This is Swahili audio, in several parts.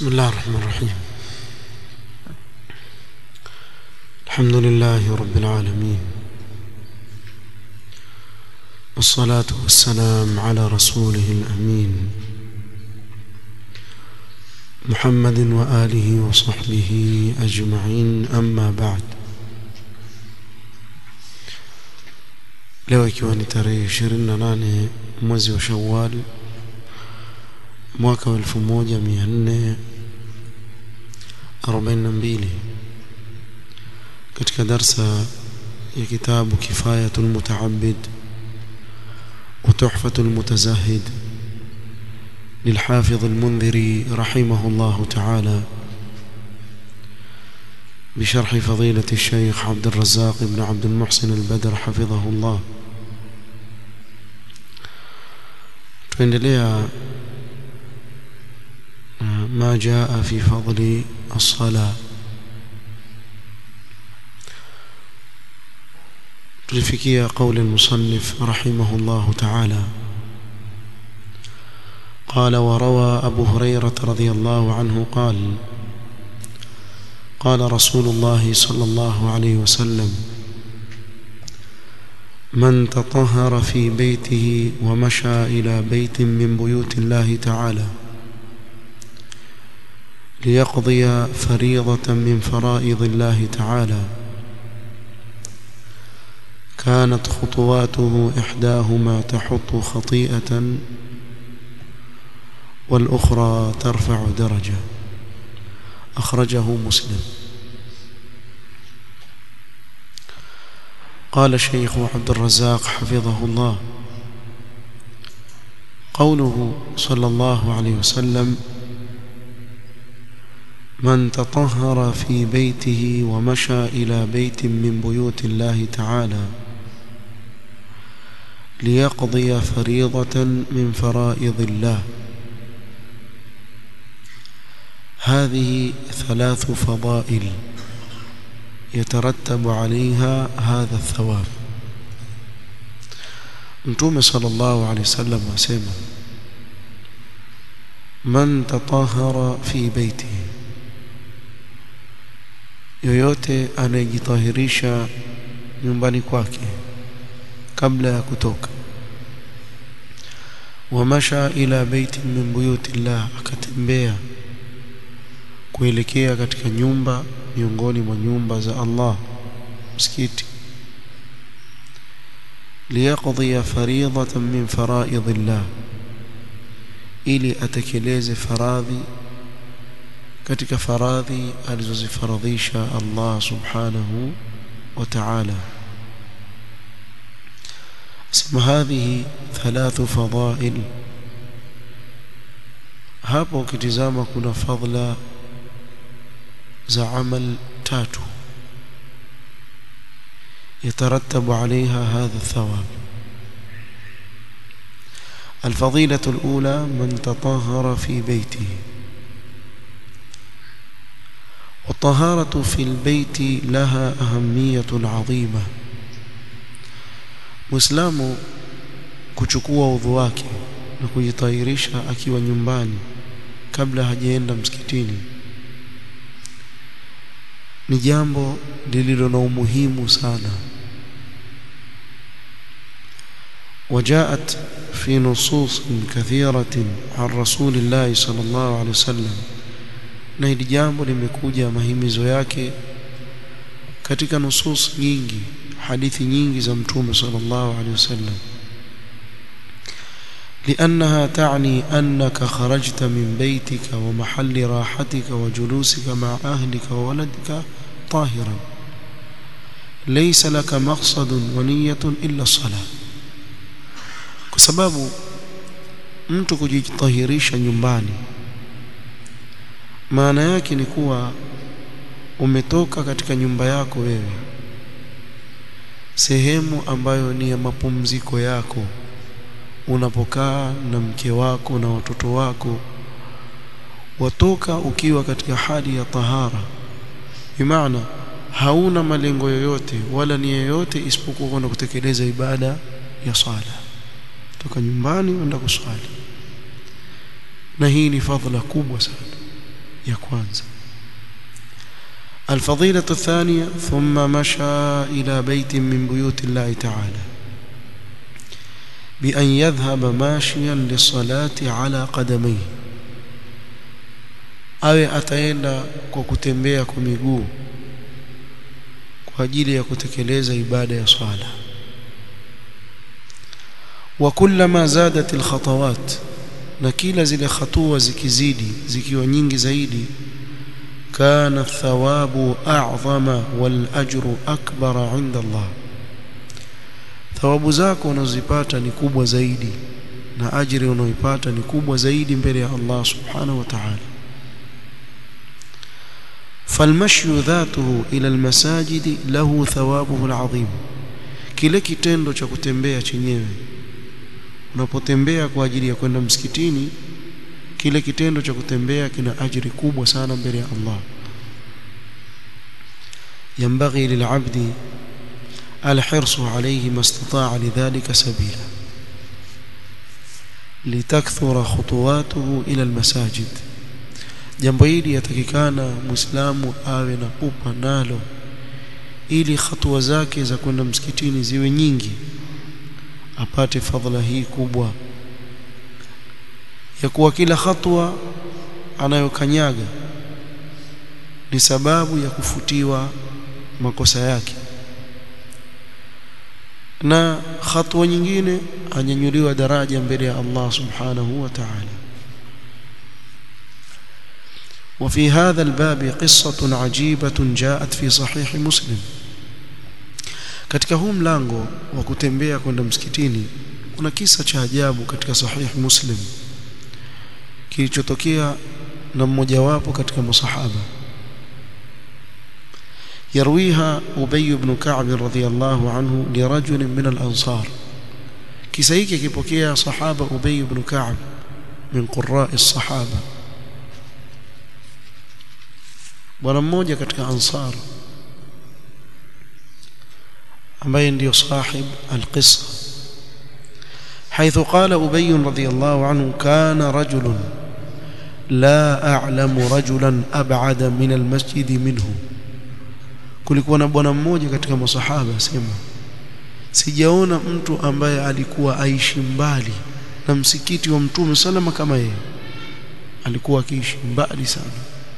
بسم الله الرحمن الرحيم الحمد لله رب العالمين والصلاة والسلام على رسوله الأمين محمد وآله وصحبه أجمعين أما بعد leo ikiwa ni tarehe 28 mwezi wa Shawwal mwaka wa 1442 katika darsa ya kitabu Kifayatul Mutaabbid wa Tuhfatul Mutazahid للحافظ المنذري رحمه الله تعالى بشرح فضيلة الشيخ عبد الرزاق بن عبد المحسن البدر حفظه الله tuendelea ما جاء في فضل الصلاة tulifikia قول المصنف رحمه الله تعالى قال وروى أبو هريرة رضي الله عنه قال قال رسول الله صلى الله عليه وسلم من تطهر في بيته ومشى إلى بيت من بيوت الله تعالى ليقضي فريضة من فرائض الله تعالى كانت خطواته إحداهما تحط خطيئة والأخرى ترفع درجة أخرجه مسلم قال الشيخ عبد الرزاق حفظه الله قوله صلى الله عليه وسلم من تطهر في بيته ومشى إلى بيت من بيوت الله تعالى ليقضي فريضة من فرائض الله هذه ثلاث فضائل يترتب عليها هذا الثواب متوم صلى الله عليه وسلم وسلم من تطهر في بيته yoyote anayejitahirisha nyumbani kwake kabla ya kutoka wamasha ila baiti min buyutillah akatembea kuelekea katika nyumba miongoni mwa nyumba za Allah msikiti liyaqdi faridatan min faraidillah ili atekeleze faradhi katika faradhi alizozifaradhisha Allah subhanahu wa ta'ala sema hadhihi thalathu fadail hapo ukitizama kuna fadla za amal tatu يترتب عليها هذا الثواب الفضيلة الأولى من تطهر في بيته والطهارة في البيت لها أهمية عظيمة مسلم kuchukua udhu wake na kujitahirisha akiwa nyumbani kabla hajaenda msikitini ni jambo lililo na umuhimu sana وجاءت في نصوص كثيرة عن رسول الله صلى الله عليه وسلم na hili jambo limekuja mahimizo yake katika nusus nyingi hadithi nyingi za mtume sallallahu alaihi wasallam لأنها تعني أنك خرجت من بيتك ومحل راحتك وجلوسك مع أهلك وولدك طاهرا ليس لك مقصد ونية إلا الصلاة كسبب mtu kujitahirisha nyumbani maana yake ni kuwa umetoka katika nyumba yako wewe sehemu ambayo ni ya mapumziko yako unapokaa na mke wako na watoto wako watoka ukiwa katika hali ya tahara bimaana hauna malengo yoyote wala nia yoyote isipokuwa kwenda kutekeleza ibada ya sala toka nyumbani uenda kuswali na hii ni fadhila kubwa sana ya kwanza الفضيلة الثانية ثم مشى إلى بيت من بيوت الله تعالى بأن يذهب ماشيا للصلاة على قدميه awe ataenda kwa kutembea kwa miguu kwa ajili ya kutekeleza ibada ya swala wa kullama zadat alkhatawat na kila zile hatua zikizidi zikiwa nyingi zaidi kana athawabu a'zama wal ajru akbara 'inda Allah thawabu zako unazipata ni kubwa zaidi na ajiri unaoipata ni kubwa zaidi mbele ya Allah subhanahu wa ta'ala فالمشي ذاته إلى المساجد له ثوابه العظيم kile kitendo cha kutembea chenyewe unapotembea kwa ajili ya kwenda msikitini kile kitendo cha kutembea kina ajiri kubwa sana mbele ya Allah ينبغي للعبد الحرص عليه ما استطاع لذلك سبيلا لتكثر خطواته إلى المساجد jambo hili yatakikana muislamu awe na pupa nalo ili hatua zake za kwenda msikitini ziwe nyingi apate fadhila hii kubwa ya kuwa kila hatua anayokanyaga ni sababu ya kufutiwa makosa yake na hatua nyingine anyanyuliwa daraja mbele ya Allah subhanahu wa ta'ala وفي هذا الباب قصة عجيبة جاءت في صحيح مسلم katika huu mlango wa kutembea kwenda msikitini kuna kisa cha ajabu katika sahih muslim kilichotokea na mmojawapo katika masahaba yarwiha ubay ibn ka'b radhiyallahu anhu li rajul min al-ansar kisa hiki kipokea sahaba ubay ibn ka'b min qurra'i as-sahaba bwana mmoja katika ansar ambaye ndio sahib alqissa حيث قال أبي رضي الله عنه كان رجل لا أعلم رجلا أبعد من المسجد منه kulikuwa na bwana mmoja katika masahaba sema sijaona mtu ambaye alikuwa aishi mbali na msikiti wa mtume salama kama yeye alikuwa akiishi mbali sana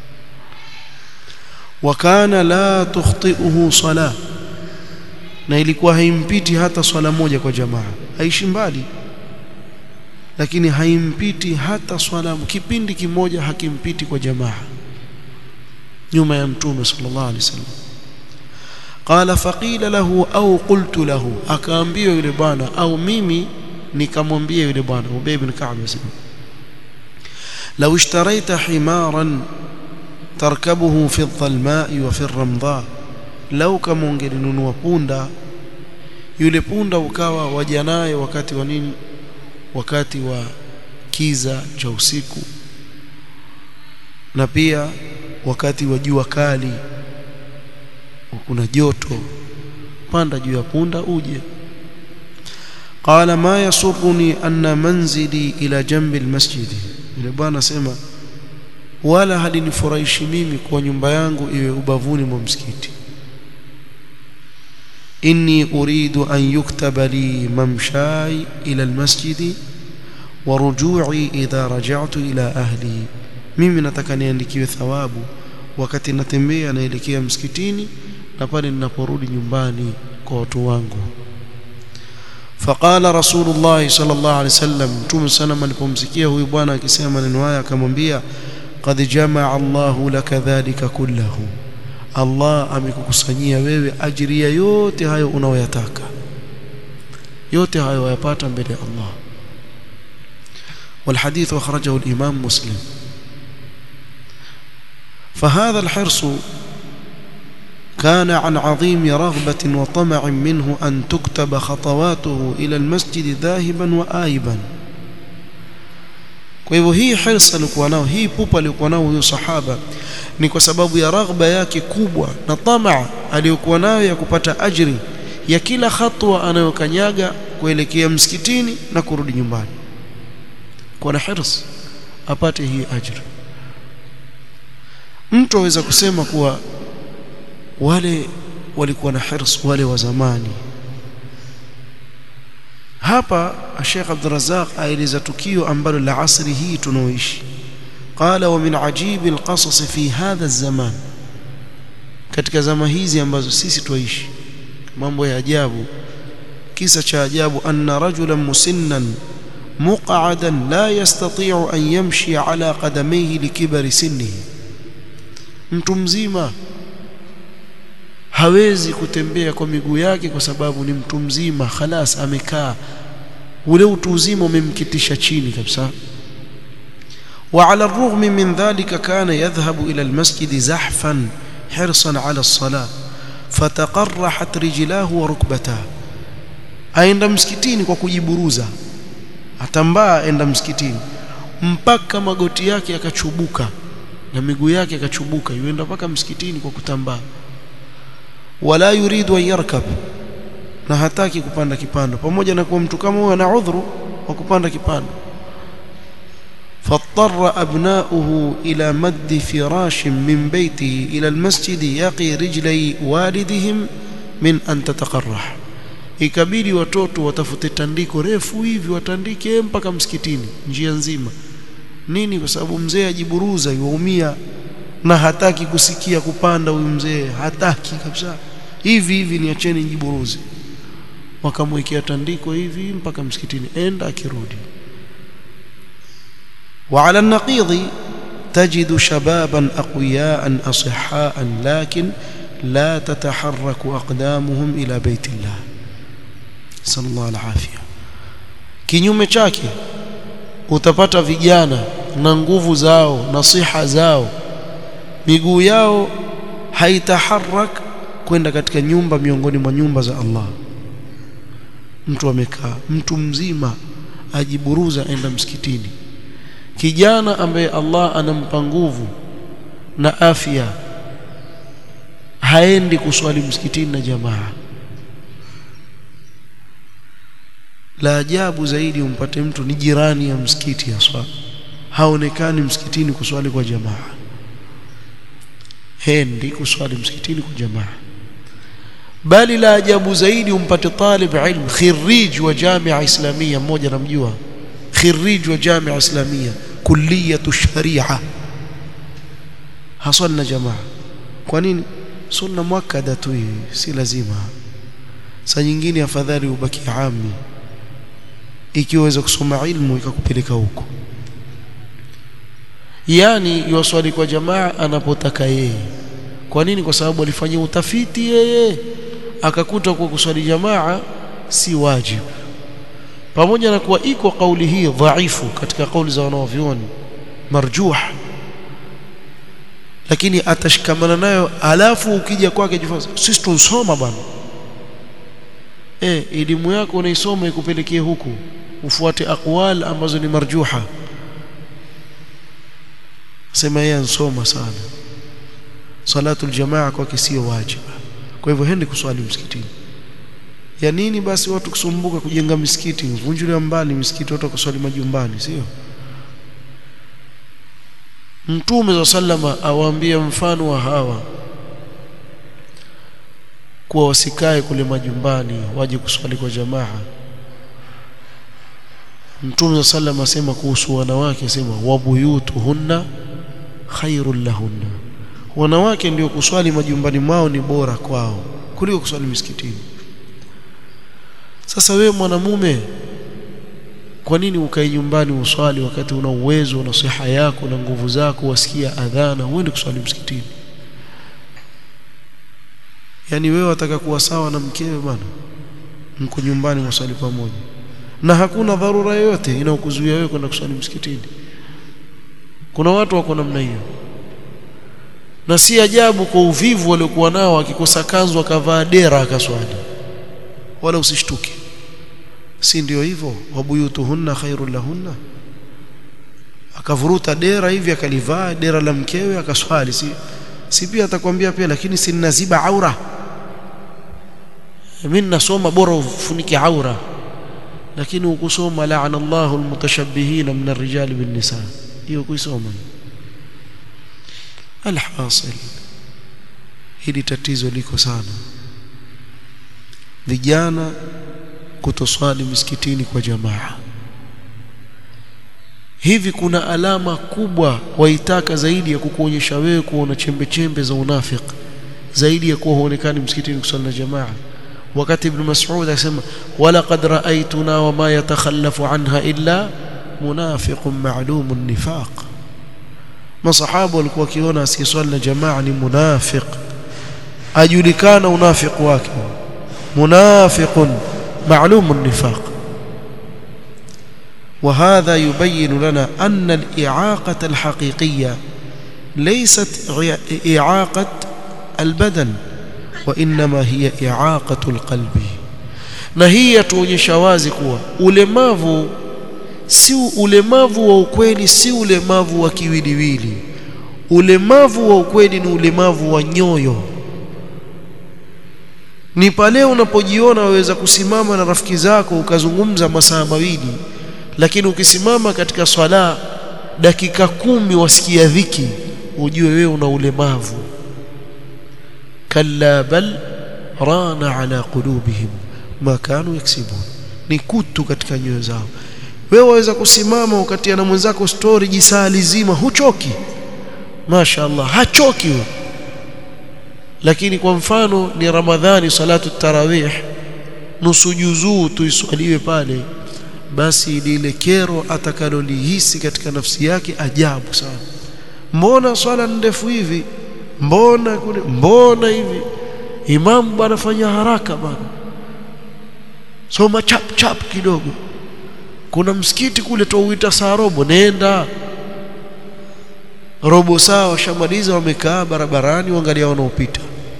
wakana la tukhti'uhu sala na ilikuwa haimpiti hata swala moja kwa jamaa aishi mbali lakini haimpiti hata swala kipindi kimoja hakimpiti kwa jamaa nyuma ya mtume sallallahu alaihi wasallam qala faqila lahu au qultu lahu akaambiwa yule bwana au mimi nikamwambia yule bwana Ubay ibn Ka'b asema law ishtaraita himaran tarkabuhu fi dhalma'i wa fi ramdha lau kama ungelinunua punda yule punda ukawa waja naye wakati wa nini wakati wa kiza cha usiku na pia wakati wa jua kali kuna joto panda juu ya punda uje qala ma yasurruni anna manzili ila jambi almasjid yule bwana sema wala halinifurahishi mimi kwa nyumba yangu iwe ubavuni mwa msikiti inni uridu an yuktaba li mamshai ila almasjid wa ruju'i idha raja'tu ila ahli mimi nataka niandikiwe thawabu wakati natembea naelekea msikitini na pale ninaporudi nyumbani kwa watu wangu faqala rasulullah sallallahu alaihi wasallam mtume sana alipomsikia huyu bwana akisema maneno haya akamwambia qad jamaa Allahu laka dhalika kullahu Allah amekukusanyia wewe ajria yote hayo unaoyataka yote hayo wayapata mbele ya Allah والحديث أخرجه الإمام مسلم فهذا الحرص كان عن عظيم رغبة وطمع منه أن تكتب خطواته إلى المسجد ذاهبا وآيبا kwa hivyo hii hirsa alikuwa nao hii pupa alikuwa nao huyo sahaba ni kwa sababu ya raghba yake kubwa na tamaa aliyokuwa nayo ya kupata ajri ya kila hatua anayokanyaga kuelekea msikitini na kurudi nyumbani kwa na hirs apate hii ajri mtu aweza kusema kuwa wale walikuwa na hirs wale wa zamani hapa Sheikh Abdul Razzaq aeleza tukio ambalo la asri hii tunaoishi qala wa min ajibi alqasas fi hadha zaman katika zama hizi ambazo sisi tuishi mambo ya ajabu kisa cha ajabu anna rajulan musinnan muq'adan la yastati'u an yamshi ala qadamayhi likibari sinnihi mtu mzima hawezi kutembea kwa miguu yake kwa sababu ni mtu mzima khalas amekaa ule utu uzima umemkitisha chini kabisa وعلى الرغم من ذلك كان يذهب إلى المسجد زحفا حرصا على الصلاة فتقرحت رجلاه وركبتاه aenda msikitini kwa kujiburuza atambaa aenda msikitini mpaka magoti yake yakachubuka na miguu yake yakachubuka yuenda mpaka msikitini kwa kutambaa wala yuridu an yarkab na hataki kupanda kipando pamoja na kuwa mtu kama huyo ana udhuru wa kupanda kipando فاضطر أبناؤه إلى مد فراش من بيته إلى المسجد يقي رجلي والدهم من أن تتقرح ikabidi watoto watafute tandiko refu hivi watandike mpaka msikitini njia nzima nini kwa sababu mzee ajiburuza yuumia na hataki kusikia kupanda huyu mzee hataki kabisa hivi hivi niacheni nijiburuze wakamwekea tandiko hivi mpaka msikitini enda akirudi وعلى النقيض تجد شبابا أقوياء أصحاء لكن لا تتحرك أقدامهم إلى بيت الله صلى الله العافية kinyume chake utapata vijana na nguvu zao na siha zao miguu yao haitaharak kwenda katika nyumba miongoni mwa nyumba za Allah mtu amekaa mtu mzima ajiburuza enda msikitini kijana ambaye Allah anampa nguvu na afya haendi kuswali msikitini na jamaa la ajabu zaidi umpate mtu ni jirani ya msikiti haswa haonekani msikitini kuswali kwa jamaa hendi kuswali msikitini kwa jamaa bali la ajabu zaidi umpate talib ilm khirij wa jamia islamia mmoja namjua khirij wa jamia islamia kulliyatu sharia haswali jamaa kwa nini sunna muakkada tu hii si lazima saa nyingine afadhali ubaki ami ikiwa waweza kusoma ilmu ikakupeleka huko yani yuwaswali kwa jamaa anapotaka yeye kwa nini kwa sababu alifanyia utafiti yeye akakuta kwa kuswali jamaa si wajibu pamoja na kuwa iko kauli hii dhaifu katika kauli za wanaovyoni marjuh lakini atashikamana nayo alafu ukija kwake jifunza sisi tunsoma bwana eh elimu yako unaisoma ikupelekee huku ufuate aqwal ambazo ni marjuha sema yeye ansoma sana salatu aljamaa kwake sio wajibu kwa hivyo hendi kuswali msikitini ya nini basi watu kusumbuka kujenga misikiti vunjulia mbali misikiti watu kuswali majumbani sio Mtume wa sallama awaambia mfano wa hawa kuwa wasikae kule majumbani waje kuswali kwa jamaa Mtume wa sallama asema kuhusu wanawake asema wabuyutuhunna khairul lahunna wanawake ndio kuswali majumbani mwao ni bora kwao kuliko kuswali misikitini sasa wewe mwanamume kwa nini ukae nyumbani uswali wakati una uwezo na siha yako na nguvu zako wasikia adhana uende kuswali msikitini yani wewe wataka kuwa sawa na mkewe bwana mko nyumbani mswali pamoja na hakuna dharura yoyote inayokuzuia wewe kwenda kuswali msikitini kuna watu wako namna hiyo na si ajabu kwa uvivu waliokuwa nao akikosa kanzu akavaa dera akaswali wala usishtuke si ndio hivyo wabuyutuhunna khairul lahunna akavuruta dera hivi akalivaa dera la mkewe akaswali si si pia atakwambia pia lakini si naziba aura mimi nasoma bora ufunike aura lakini ukusoma laana Allahu almutashabbihina min ar-rijali bin nisa hiyo kuisoma alhasil hili tatizo liko sana vijana kutoswali misikitini kwa jamaa hivi kuna alama kubwa waitaka zaidi ya kukuonyesha wewe kuona chembe chembe za unafiki zaidi ya kuwa huonekani msikitini kusali na jamaa wakati ibn Mas'ud akasema wala qad ra'aytuna wama yatakhallafu anha illa munafiqun ma'lumun nifaq masahaba walikuwa wakiona asiyeswali na jamaa ni munafiq ajulikana unafiq wake munafiqun ma'lumun nifaq وهذا يبين لنا أن الإعاقة الحقيقية ليست إعاقة البدن وإنما هي إعاقة القلب na hii yatuonyesha wazi kuwa ulemavu si ulemavu wa ukweli si ulemavu wa kiwiliwili ulemavu wa ukweli ni ulemavu wa nyoyo ni pale unapojiona waweza kusimama na rafiki zako ukazungumza masaa mawili lakini ukisimama katika swala dakika kumi wasikia dhiki ujue wewe una ulemavu kalla bal rana ala qulubihim ma kanu yaksibun ni kutu katika nyoyo zao wewe waweza kusimama wakati na mwenzako story jisaa lizima huchoki mashaallah hachoki we. lakini kwa mfano ni ramadhani salatu tarawih nusu juzuu tuiswaliwe pale basi lile kero atakalolihisi katika nafsi yake ajabu sana mbona swala ndefu hivi mbona kule mbona hivi imamu bwana fanya haraka bwana soma chap chap kidogo kuna msikiti kule tuuita saa robo nenda robo saa washamaliza wamekaa barabarani waangalia wanaopita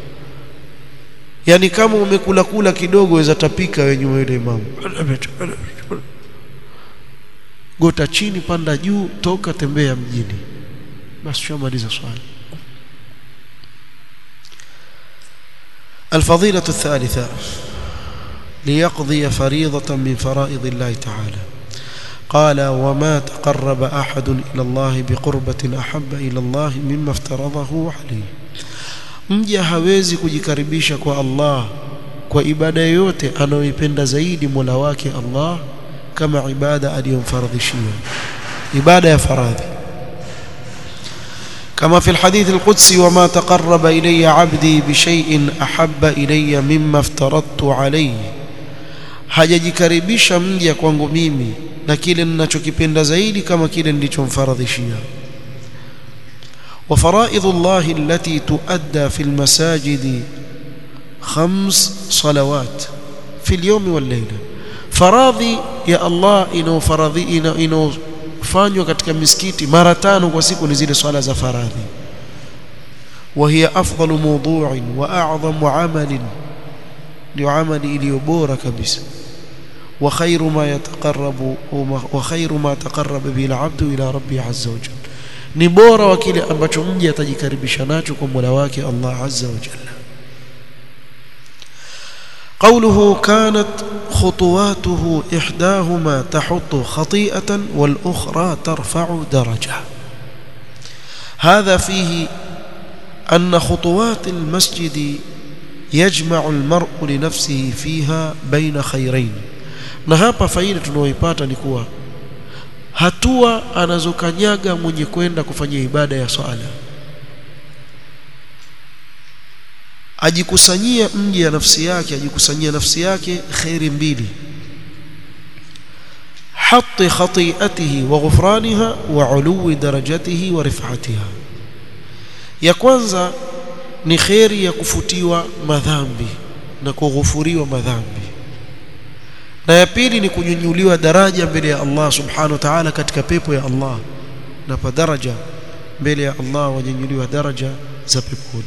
yani kama umekula kula kidogo weza tapika wewe nyuma yule imamu gota chini panda juu toka tembea mjini basi shamaliza swali الفضيلة الثالثة ليقضي فريضة من فرائض الله تعالى قال وما تقرب أحد إلى الله بقربة أحب إلى الله مما افترضه عليه mja hawezi kujikaribisha kwa Allah kwa ibada yoyote anayoipenda zaidi Mola wake Allah kama ibada aliyomfaradhishia ibada ya faradhi كما في الحديث القدسي وما تقرب إلي عبدي بشيء أحب إلي مما افترضت عليه hajajikaribisha mja kwangu mimi na kile ninachokipenda zaidi kama kile nilichomfaradhishia وفرائض الله التي تؤدى في المساجد خمس صلوات في اليوم والليلة faradhi ya Allah inaofaradhi inaofanywa katika misikiti mara tano kwa siku ni zile swala za faradhi وهي أفضل موضوع وأعظم عمل لعمل iliyo bora kabisa وخير ما يتقرب وخير ما تقرب به العبد إلى ربه عز وجل ni bora wa kile ambacho mja atajikaribisha nacho kwa Mola wake Allah azza wa jalla قوله كانت خطواته إحداهما تحط خطيئة والأخرى ترفع درجة هذا فيه أن خطوات المسجد يجمع المرء لنفسه فيها بين خيرين na hapa faida tunaoipata ni kuwa hatua anazokanyaga mwenye kwenda kufanya ibada ya swala ajikusanyia mji ya nafsi yake ajikusanyia nafsi yake khairi mbili حط خطيئته وغفرانها وعلو درجته ورفعتها ya kwanza ni khairi ya kufutiwa madhambi na kughufuriwa madhambi na ya pili ni kunyunyuliwa daraja mbele ya Allah subhanahu wa ta'ala katika pepo ya Allah na pa daraja mbele ya Allah wanyunyuliwa daraja za peponi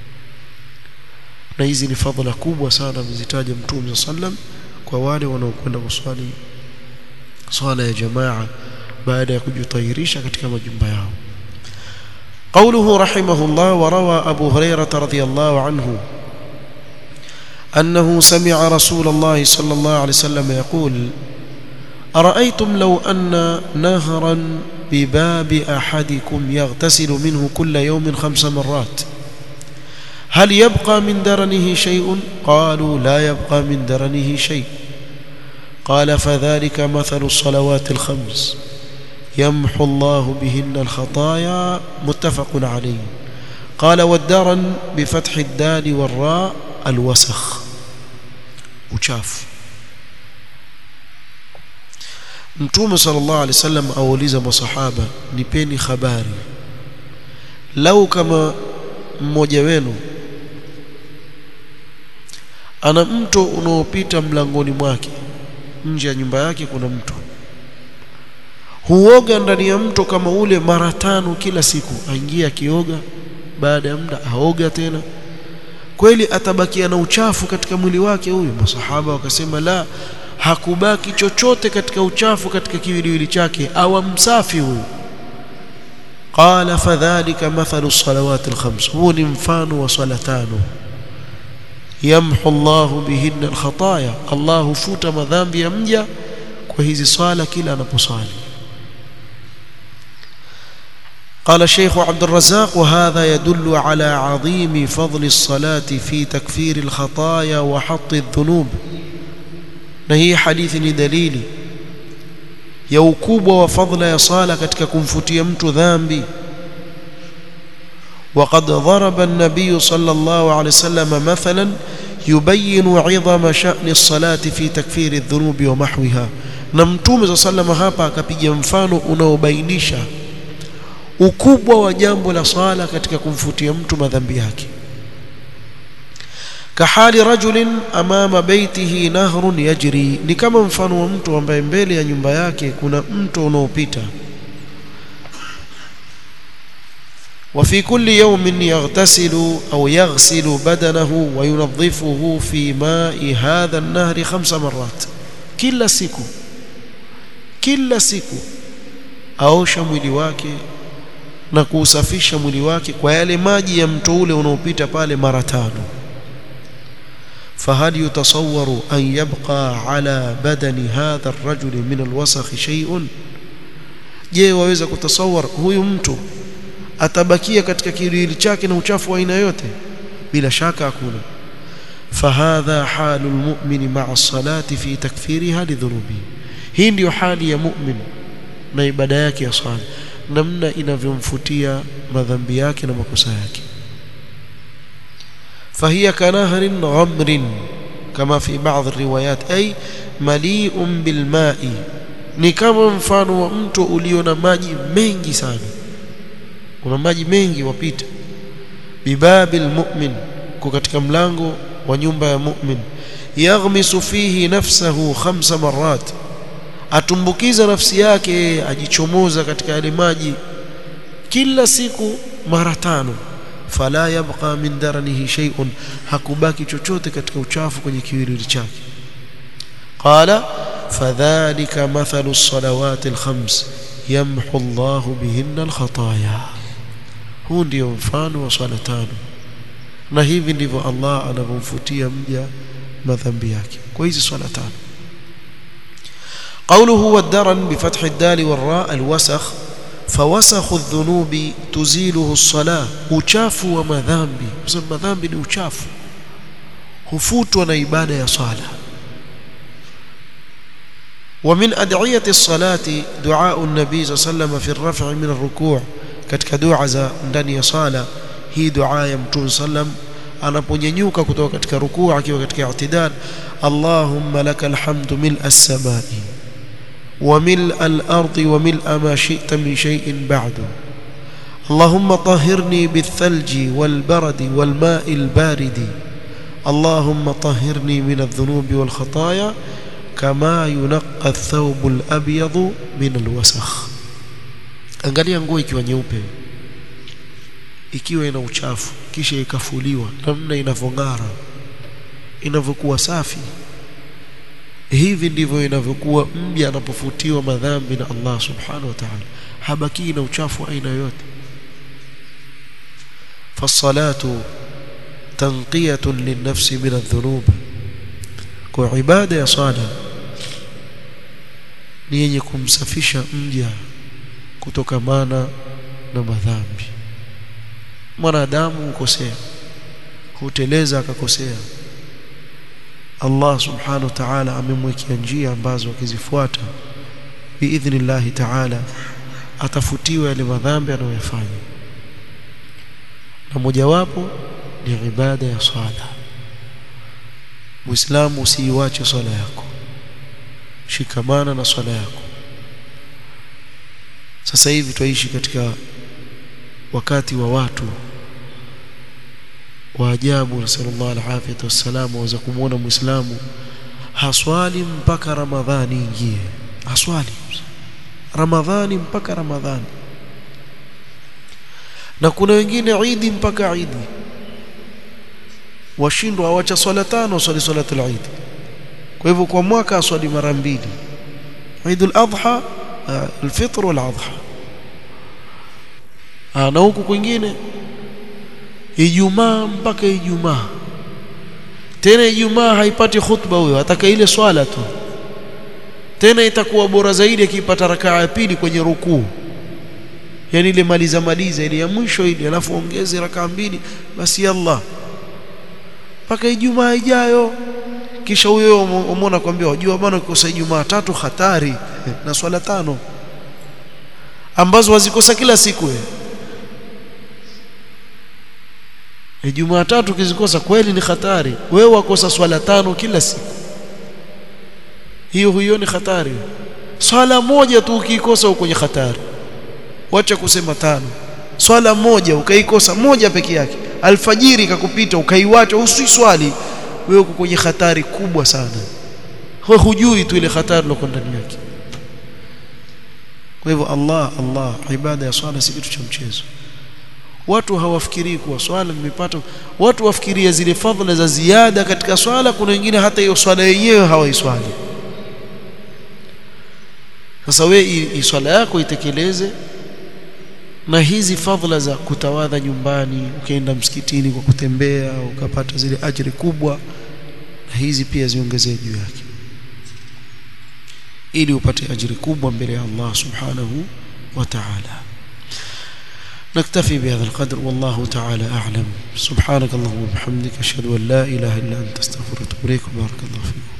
na hizi ni fadhila kubwa sana mzitaja mtume sallam kwa wale wanaokwenda kuswali swala ya jamaa baada ya kujitahirisha katika majumba yao قوله رحمه الله وروى أبو هريرة رضي الله عنه أنه سمع رسول الله صلى الله عليه وسلم يقول أرأيتم لو أن نهرا بباب أحدكم يغتسل منه كل يوم خمس مرات هل يبقى من درنه شيء قالوا لا يبقى من درنه شيء قال فذلك مثل الصلوات الخمس يمحو الله بهن الخطايا متفق عليه قال والدرن بفتح الدال والراء الوسخ uchafu mtume sallallahu alaihi wasallam auliza masahaba nipeni habari lau kama mmoja wenu ana mto unaopita mlangoni mwake nje ya nyumba yake kuna mto huoga ndani ya mto kama ule mara tano kila siku aingia akioga baada ya muda aoga tena kweli atabakia na uchafu katika mwili wake huyu masahaba wakasema la hakubaki chochote katika uchafu katika kiwiliwili chake awa msafi huyu qala fadhalika mathalu salawati alkhams huu ni mfano wa swala tano yamhu Allahu bihinna alkhataya Allah hufuta madhambi ya mja kwa hizi swala kila anaposwali قال الشيخ عبد الرزاق وهذا يدل على عظيم فضل الصلاة في تكفير الخطايا وحط الذنوب نهي حديث دليل ya ukubwa wa fadhila ya sala katika kumfutia mtu dhambi وقد ضرب النبي صلى الله عليه وسلم مثلا يبين عظم شأن الصلاة في تكفير الذنوب ومحوها na mtume صلى الله عليه وسلم hapa akapiga mfano unaobainisha ukubwa wa jambo la sala katika kumfutia mtu madhambi yake kahali rajulin amama baitihi nahrun yajri ni kama mfano wa mtu ambaye mbele ya nyumba yake kuna mto unaopita وفي كل يوم يغتسل أو يغسل بدنه وينظفه في ماء هذا النهر خمس مرات كل siku kila siku aosha mwili wake na kuusafisha mwili wake kwa yale maji ya mto ule unaopita pale mara tano فهل يتصور أن يبقى على بدن هذا الرجل من الوسخ شيء je waweza kutasawar huyu mtu atabakia katika kiwiliwili chake na uchafu wa aina yote bila shaka hakuna fahadha halu almu'min ma'a salati fi takfiriha lidhunubi hii ndiyo hali ya mu'min na ibada yake ya swala namna inavyomfutia madhambi yake na makosa yake فهي كنهر غمر كما في بعض الروايات أي مليء بالماء ni kama mfano wa mto ulio na maji mengi sana kuna maji mengi wapita bibabil mu'min kwa katika mlango wa nyumba ya mu'min yaghmisu fihi nafsahu khamsa marat atumbukiza nafsi yake ajichomoza katika yale maji kila siku mara tano fala yabqa min daranihi shay'un hakubaki chochote katika uchafu kwenye kiwiliwili chake qala fadhalika mathalu as-salawati al-khams yamhu Allah bihinna al-khataaya huu ndio mfano wa swala tano na hivi ndivyo Allah anavyomfutia mja madhambi yake kwa hizi swala tano قوله والدرن بفتح الدال والراء الوسخ فوسخ الذنوب تزيله الصلاة uchafu wa madhambi kwa sababu madhambi ni uchafu hufutwa na ibada ya swala ومن أدعية الصلاة دعاء النبي صلى الله عليه وسلم في الرفع من الركوع katika dua za ndani ya sala hii dua ya mtume sallam anaponyanyuka kutoka katika rukuu akiwa katika i'tidal Allahumma lakal hamdu mil as-samai وملء الأرض وملء ما شئت من شيء بعد اللهم طهرني بالثلج والبرد والماء البارد اللهم طهرني من الذنوب والخطايا كما ينقى الثوب الأبيض من الوسخ angalia nguo ikiwa nyeupe ikiwa ina uchafu kisha ikafuliwa namna inavyong'ara inavyokuwa safi hivi ndivyo inavyokuwa mja anapofutiwa madhambi na Allah subhanahu wa ta'ala habaki na uchafu aina yote fasalatu tanqiyatun linnafsi min adh-dhunub kwa ibada ya sala ni yenye kumsafisha mja kutokamana na madhambi mwanadamu hukosea huteleza akakosea Allah subhanahu wa ta'ala amemwekea njia ambazo akizifuata biidhnillahi ta'ala atafutiwa yale madhambi anayoyafanya na mojawapo ni ibada ya swala Muislamu usiiwache swala yako shikamana na swala yako sasa hivi twaishi katika wakati wa watu wa ajabu sallallahu alaihi wasallam waweza kumuona muislamu haswali mpaka ramadhani ingie haswali ramadhani mpaka ramadhani na kuna wengine idi mpaka idi washindwa awacha swala tano swali salatul eid kwa hivyo kwa mwaka aswali mara mbili Eid al-Adha al-Fitr wal-Adha na huku kwingine Ijumaa mpaka Ijumaa tena Ijumaa haipati khutba huyo ataka ile swala tu tena itakuwa bora zaidi akipata rakaa ya pili kwenye rukuu yani ile maliza maliza ile ya mwisho ile alafu ongeze rakaa mbili basi Allah mpaka Ijumaa ijayo kisha huyo umeona kwambia wajua bwana ukikosa Ijumaa tatu hatari na swala tano ambazo wazikosa kila siku wewe Ijumaa tatu ukizikosa kweli ni hatari wewe wakosa swala tano kila siku hiyo hiyo ni hatari swala moja tu ukikosa uko kwenye hatari wacha kusema tano swala moja ukaikosa moja peke yake alfajiri ikakupita ukaiwacha usiswali wewe uko kwenye hatari kubwa sana wewe hujui tu ile hatari iliyo ndani yake kwa hivyo Allah Allah ibada ya swala si kitu cha mchezo watu hawafikirii kuwa swala nimepata watu wafikiria zile fadhila za ziada katika swala kuna wengine hata hiyo swala yenyewe hawaiswali sasa wewe swala yako itekeleze na hizi fadhila za kutawadha nyumbani ukaenda msikitini kwa kutembea ukapata zile ajiri kubwa na hizi pia ziongezee juu yake ili upate ajiri kubwa mbele ya Allah subhanahu wa ta'ala نكتفي بهذا القدر والله تعالى أعلم سبحانك اللهم وبحمدك أشهد أن لا إله إلا أنت استغفرك وأتوب إليك بارك الله فيكم